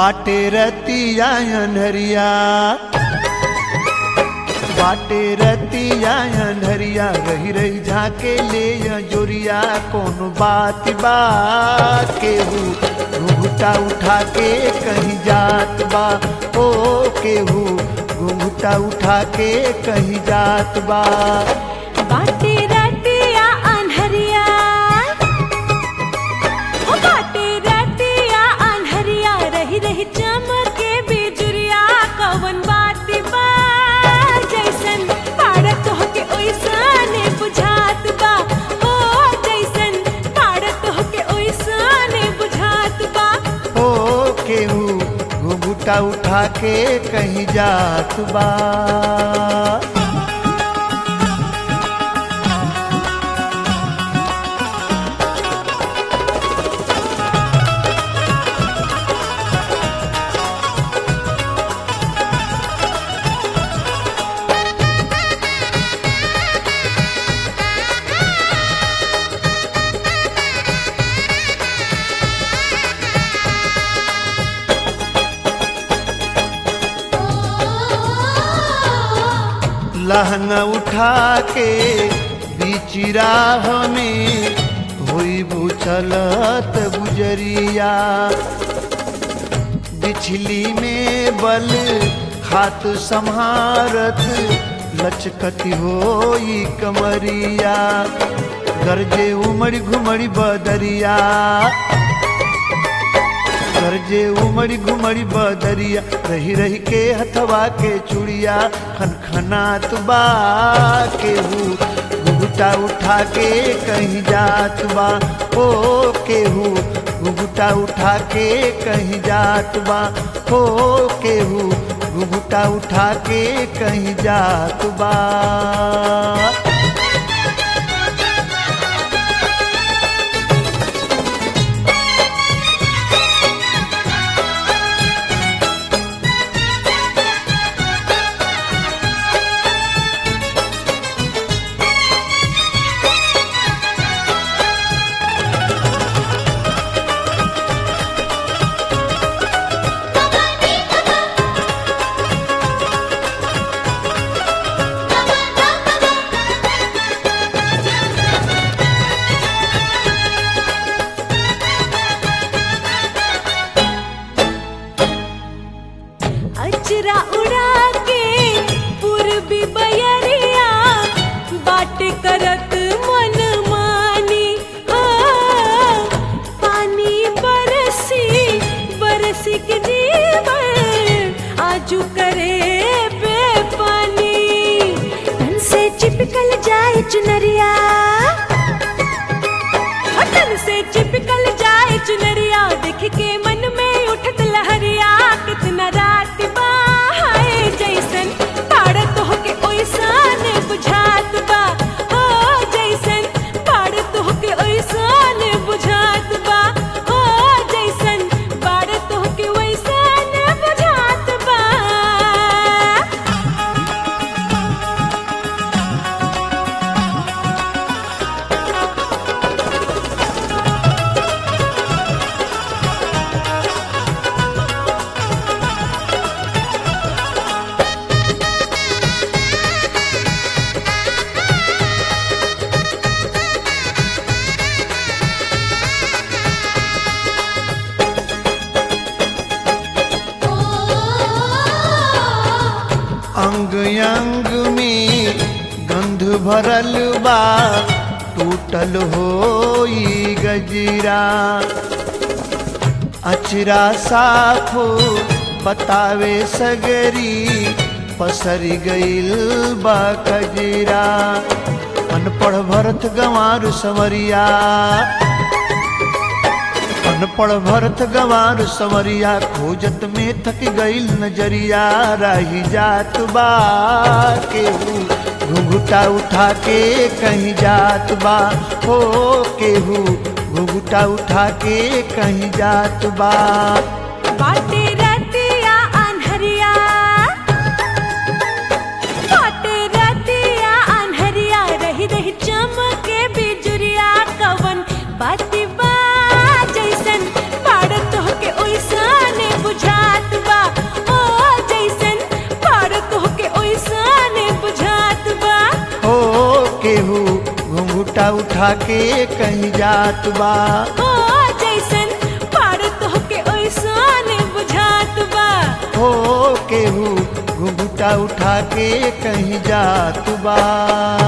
बाटे रतिया अनहरिया बाटे रतिया अनहरिया रही रही झाके ले जोरिया कौन बात बा केहू घुघुटा उठा के कहीं जात बा ओ केहू घुघुटा उठा के कहीं जात बा बाटे रतिया अनहरिया ओ बाटे रतिया अनहरिया रही रही चमके बिजुरिया कवन बात बा जैसन पाड़त होके ओइसने बुझात बा ओ जैसन पाड़त होके ओइसने बुझात बा ओ केहू घुघुटा उठा के कहीं जात बा लहंगा उठा के बीच राह में हुई बुचलत गुजरिया बिछली में बल हाथ संहारत लचकती होई कमरिया गरजे उमड़ घुमड़ी बदरिया गरजे उमड़ी घुमड़ी बदरिया रही रही के हथवा के चुड़िया खनखनात बा केहू घुघुटा उठा के कहीं जात बा ओ केहू घुघुटा उठा के कहीं जात बा ओ केहू घुघुटा उठा के कहीं जात बा अचरा उड़ा के पूर्वी बयरिया बाट करत मन मानी हाँ, पानी बरसी बरसी के जीवन आजू करे बेपानी तन से चिपकल जाए चुनरिया हटन से चिपकल जाए चुनरिया देख के मन में उठत लहरिया कितना रात बा हाय जैसन पाड़त होके ओइसन बुझात बा हो जैसन पाड़त होके ओइसन बुझात बा हो जैसन पाड़त होके ओइसन बुझात बा अंग अंग में गंध भरल बा टूटल होई गजरा अचरा साफ बतावे सगरी पसरी गईल बा कजरा अनपढ़ भरत गंवार संवरिया अनपढ़ भरत गंवार संवरिया खोजत में थक गईल नजरिया रही जात बा केहू घुघुटा उठा के कहीं जात बा हो केहू घुघुटा उठा के कहीं जात बा बाटे रतिया अनहरिया बाटे रतिया अनहरिया रही रही चमके बिजुरिया कवन बाती बा जैसन पाड़त होके ओइसने बुझा घुघुटा उठा के कहीं जात बा ओ जैसन पाड़त होके ओइसन बुझात बा हो केहू घुघुटा उठा के कहीं जात बा